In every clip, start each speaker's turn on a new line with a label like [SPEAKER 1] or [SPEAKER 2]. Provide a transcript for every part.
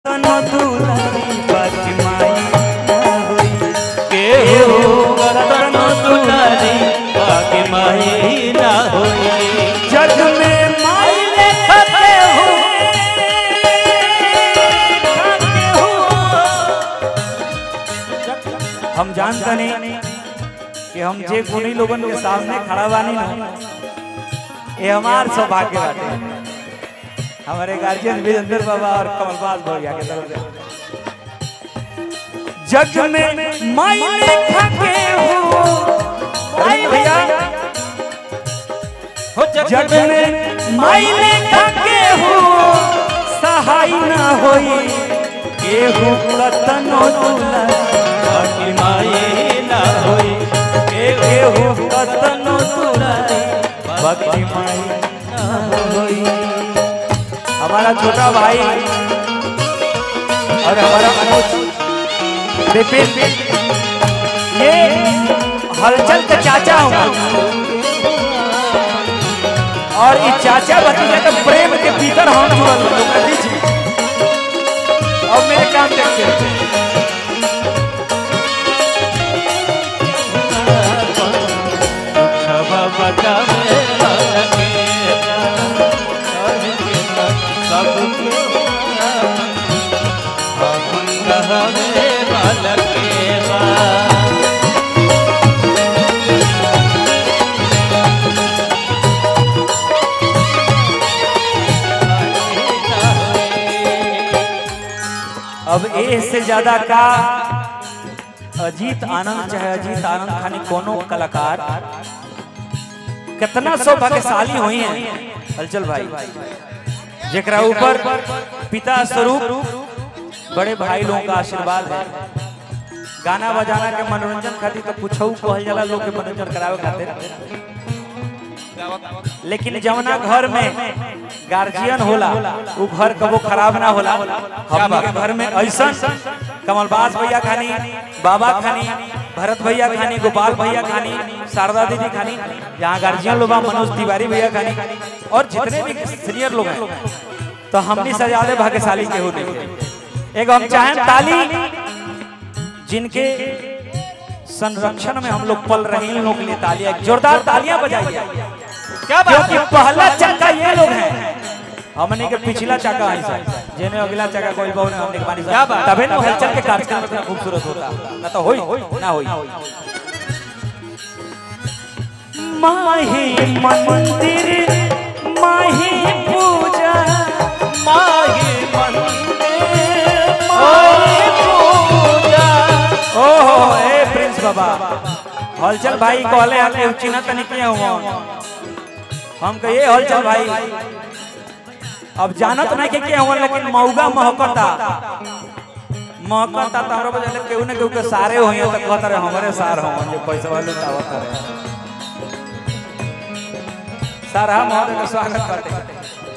[SPEAKER 1] तनो दुलारी बाकी माई ना होई
[SPEAKER 2] केहू करतन दुलारी बाकी माही ना होई
[SPEAKER 1] जग में माई लेखते हो खाते हो हम जानते नहीं कि हम जे गुणी लोगन के सामने खड़ा बानी ना ये हमार सौभाग्य बाटे हमारे गार्जियन वीरेंद्र बाबा और कमलबाज भैया के तरफ से जग में माई लेखा के हो अरे भैया
[SPEAKER 2] हो
[SPEAKER 1] जग में माई लेखा के हो सहाय ना होई केहू कतनो दुला
[SPEAKER 2] बाकी माही ना होई
[SPEAKER 1] केहू कतनो दुला बाकी माई ना होई हमारा छोटा भाई और हमारा मनोज विपिन ये हलचल के चाचा हूँ और ये चाचा भतीजा के प्रेम के भीतर हम जुड़ल हूँ लोग दीजिए और मेरे काम देखते हैं
[SPEAKER 2] खबा बचावे लगे सबके हम कहवे लगे बा
[SPEAKER 1] अब ए से ज्यादा का अजीत आनंद चाहे अजीत आनंद खानी कोनो कलाकार कितना सौभाग्यशाली हुई हैं हलचल भाई जेकरा ऊपर पिता स्वरूप बड़े भाई लोगों का आशीर्वाद है गाना बजाना के मनोरंजन खातिर तो कुछ कहल जाला लोग के मनोरंजन करावे खातिर लेकिन जवना घर में गार्जियन होला वो घर कबो खराब ना होला हम के घर में ऐसा कमलबाज भैया खानी बाबा खानी भरत भैया खानी गोपाल भैया खानी शारदा दीदी खानी यहाँ गार्जियन लोग बा, मनोज तिवारी भैया खानी और जितने भी सीनियर लोग हैं तो हमनी से ज्यादा भाग्यशाली के हो नहीं एक हम चाहें ताली जिनके संरक्षण में हम लोग पल रहे हैं इन लोगों के लिए तालियां जोरदार तालियां बजाइए
[SPEAKER 2] क्या
[SPEAKER 1] क्योंकि पहला चक्का ये लोग हैं हमने के पिछला चक्का है सर जेने अगला चक्का कोई बहु ने हमने के बानी
[SPEAKER 2] क्या बात?
[SPEAKER 1] तबे ना हलचल के कार्यक्रम इतना खूबसूरत होता ना तो होई ना होई माही मंदिर माही पूजा
[SPEAKER 2] माही मंदिर माही पूजा
[SPEAKER 1] ओहो ए प्रिंस बाबा हलचल भाई कहले आके चिन्ह तनी किए हुआ हम कहिए हलचल भाई अब जानत नहीं के के हुआ लेकिन मौगा महकता महकता तो हमरा बजे केहू ने केहू के सारे होई तो कहत रहे हमरे सार हो जे पैसा वाले तावत रहे सारा महोदय का स्वागत करते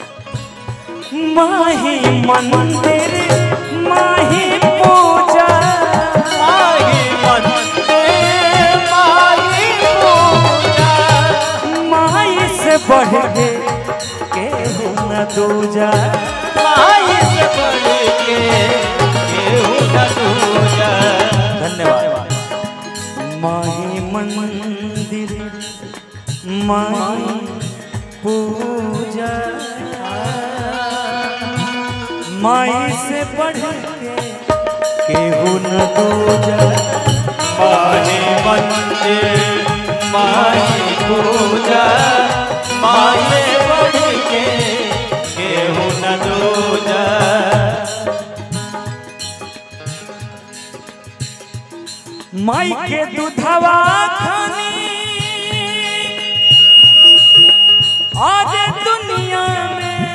[SPEAKER 1] माही मंदिर माही पूजा
[SPEAKER 2] माही मंदिर माही पूजा
[SPEAKER 1] माई से बढ़ के केहू न दूजा
[SPEAKER 2] माही से बढ़ के केहू न दूजा
[SPEAKER 1] धन्यवाद माही मंदिर माही पूजा माई से बढ़ के केहू न दूजा
[SPEAKER 2] माही मंदिर माही पूजा माही से बढ़ के केहू न दूजा
[SPEAKER 1] माई के दूधवा खानी आज दुनिया में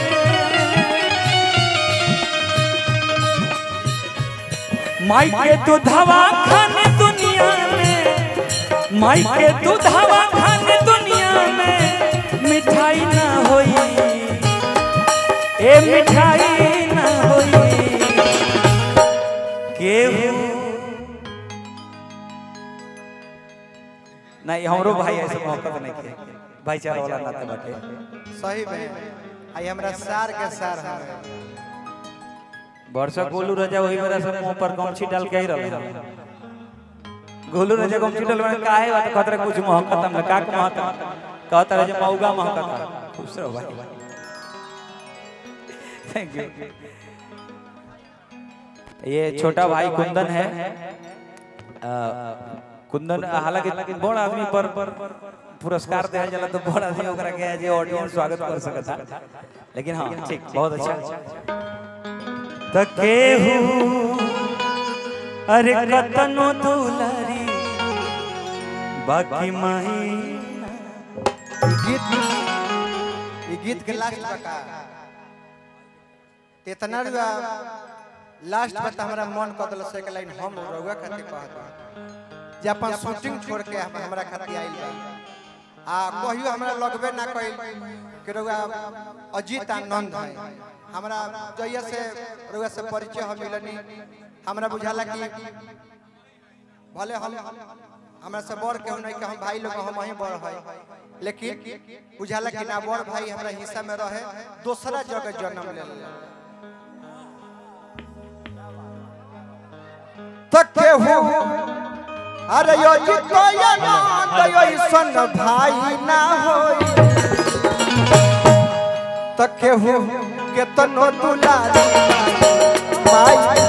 [SPEAKER 1] माई के दूधवा खाने दुनिया में माई के दूधवा खाने दुनिया में मिठाई ना होई ए मिठाई ना होई केहू नहीं हमरो भाई ऐसे मौका नहीं किया भाईचारा वाला नाते बाटे
[SPEAKER 3] सही में आई हमरा सार के सार हमें
[SPEAKER 1] वर्षा गोलू राजा वही मेरा सब मुंह पर गमछी डाल के ही रहा गोलू राजा गमछी डाल में काहे बात खतरे कुछ महकत हम का के महकत कहता रहे जे मौगा महकत खुश रहो भाई थैंक यू ये छोटा भाई कुंदन है अ, कुंदन हालांकि बड़ आदमी पर पुरस्कार दिया जाला तो बड़ आदमी ओकरा के जे ऑडियंस स्वागत कर सकता लेकिन हाँ ठीक बहुत अच्छा तके अरे कतनो दुलारी बाकी माही
[SPEAKER 3] ई गीत ई गीत के लास्ट बका इतना रुआ लास्ट में तो हमरा मन कर दिल से के लाइन हम रउआ खातिर कहत जे अपन शूटिंग छोड़ के हम हमरा खातिर आइल बा आ कहियो हमरा लगबे ना कइल कि रउआ अजीत आनंद है हमरा जइया से रउआ से परिचय हम मिलनी हमरा बुझाला कि भले हम हमरा से बड़ केहू नहीं कि हम भाई लोग हम वहीं बड़ है लेकिन बुझाला कि ना बड़ भाई हमरा हिस्सा में रहे दूसरा जगह जन्म ले तक केहू अरे यो जितो या ना तो यो सन भाई ना होई तक केहू केतनो दुलारी माई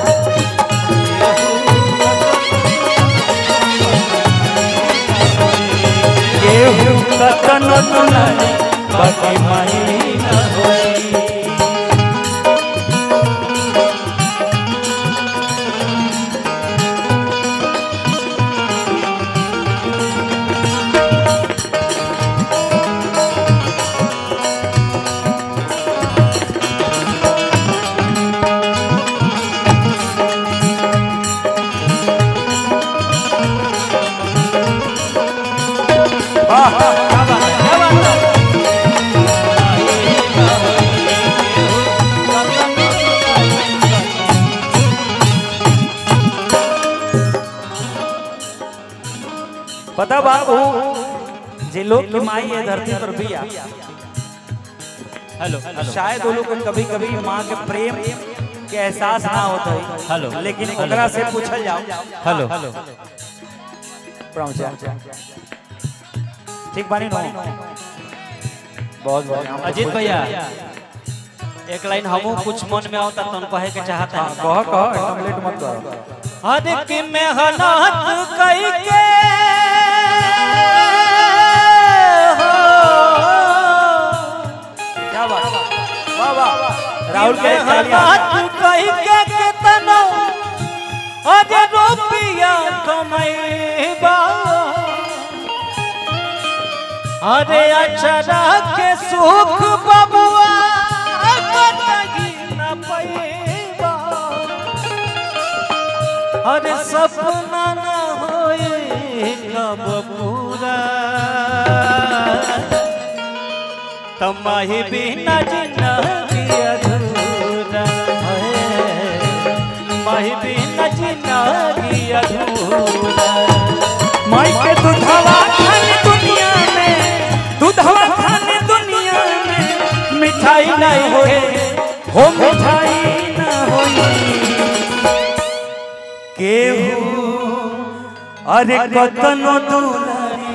[SPEAKER 1] केहू कतनो दुलारी बाकी माही न होई वाह क्या बात है क्या बात है पता बा वो जे लोग की माई है धरती पर बिया
[SPEAKER 2] हेलो
[SPEAKER 1] शायद वो लोग को कभी कभी माँ के प्रेम के एहसास ना होता है
[SPEAKER 2] हेलो।
[SPEAKER 1] लेकिन ओकरा से पूछल जाओ
[SPEAKER 2] हेलो
[SPEAKER 1] पहुंचा ठीक बानी नो बहुत बहुत
[SPEAKER 2] अजीत भैया एक लाइन हमू कुछ मन में आवता तन कहे के चाहता है
[SPEAKER 1] कह कह एकदम लेट मत करो
[SPEAKER 2] हर की मेहनत कई के हो
[SPEAKER 1] क्या बात वाह वाह राहुल के तालियां।
[SPEAKER 2] मेहनत कई के केतनो अरे रुपया कमैबा अरे अचरा के सुख बबुआ कतही न पैबा अरे सपना न होए कब पूरा तमाही बिना जिंदगी अधूरा है माही बिना जिंदगी अधूरा
[SPEAKER 1] माई के दुधवा खाने दुनिया में दुधवा खाने दुनिया में मिठाई नहीं होए हो मिठाई ना होई केहू अरे कतनो दुलारी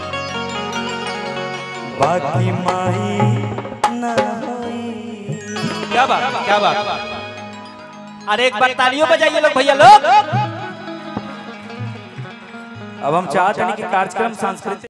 [SPEAKER 1] बाकी माई ना होई
[SPEAKER 2] क्या बात क्या बात अरे एक बार तालियों बजाइए लोग भैया लोग
[SPEAKER 1] अब हम चाहते हैं कि कार्यक्रम सांस्कृतिक